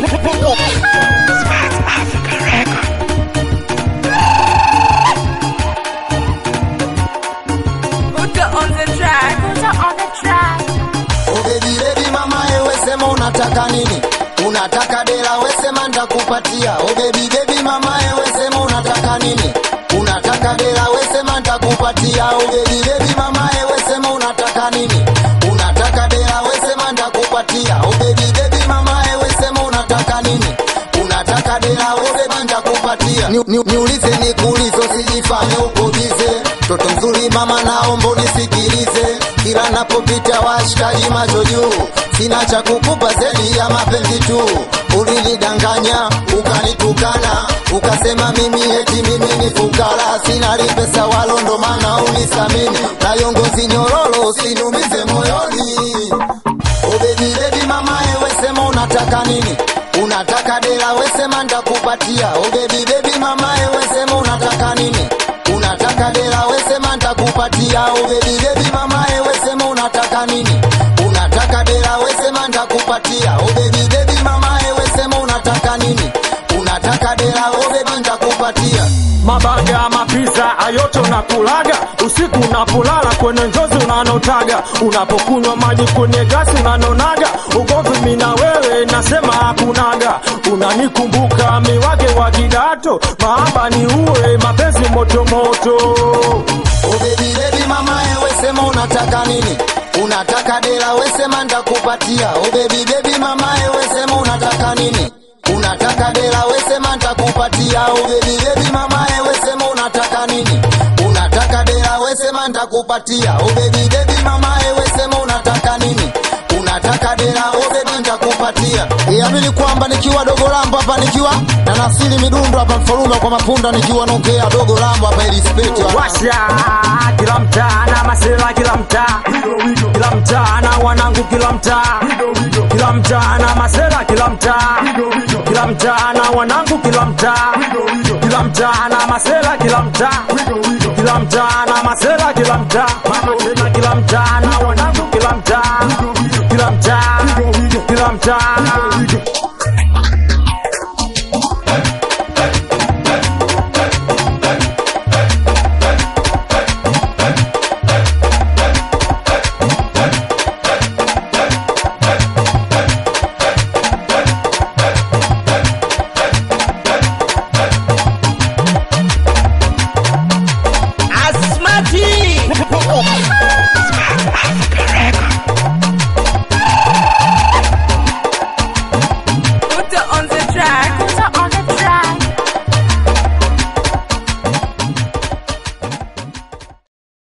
Buddha on the track. Buddha on the track. Oh baby baby mama ewe sema unataka nini? Unataka dela we sema nitakupatia. Oh baby baby mama ewe sema unataka nini? Unataka dela we sema nitakupatia. Oh baby baby mama ewe sema unataka nini? Unataka dela we sema nitakupatia. Oh baby baby mama ewe sema unataka nini? Unataka dela we sema nitakupatia. Ni- ni- Niulize nikuulize usijifanye uko bize. Toto mzuri mama naomba unisikilize. Kila napopita washikaji macho juu. Sina cha kukupa zaidi ya mapenzi tu. Ulinidanganya ukanitukana, ukasema mimi eti mimi ni fukara, sina pesa walo, ndo maana unisamini na yongozi nyororo, usinumize moyoni. Oh baby baby mama ewe sema unataka nini? Unataka dela we sema nitakupatia. Oh baby baby mama ewe sema unataka nini? Unataka dela we sema nitakupatia. Oh baby baby mama ewe sema unataka nini? Unataka dela we sema nitakupatia. Oh baby baby mama ewe sema unataka nini? Unataka dela we baby nitakupatia. mabaga mapisa ayote unakulaga usiku unapolala kwenye njozi unanotaga unapokunywa maji kwenye gasi unanonaga ugomvi mina wewe nasema hakunaga unanikumbuka miwake wa kidato mahaba ni uwe mapenzi motomoto Oh baby baby mama ewe sema unataka nini? Unataka dela we sema nitakupatia. Oh baby baby mama ewe sema unataka nini? Unataka dela we sema nitakupatia. Oh baby baby mama ewe sema unataka nini? Unataka dela we sema nitakupatia. Oh baby baby mama ewe sema unataka nini? Unataka dela oh baby nitakupatia. Iamini kwamba nikiwa dogo lambo hapa nikiwa na nasili midundo hapa mfalume kwa mapunda nikiwa nongea dogo lambo hapa ili speti washa kila mtaa na masela kila mtaa kila mtaa na wanangu kila mtaa kila mtaa na masela kila mtaa kila mtaa na wanangu kila mtaa kila mtaa na masela kila mtaa kila mtaa na masela kila mtaa mama tena kila mtaa na wanangu kila mtaa kila mtaa kila mtaa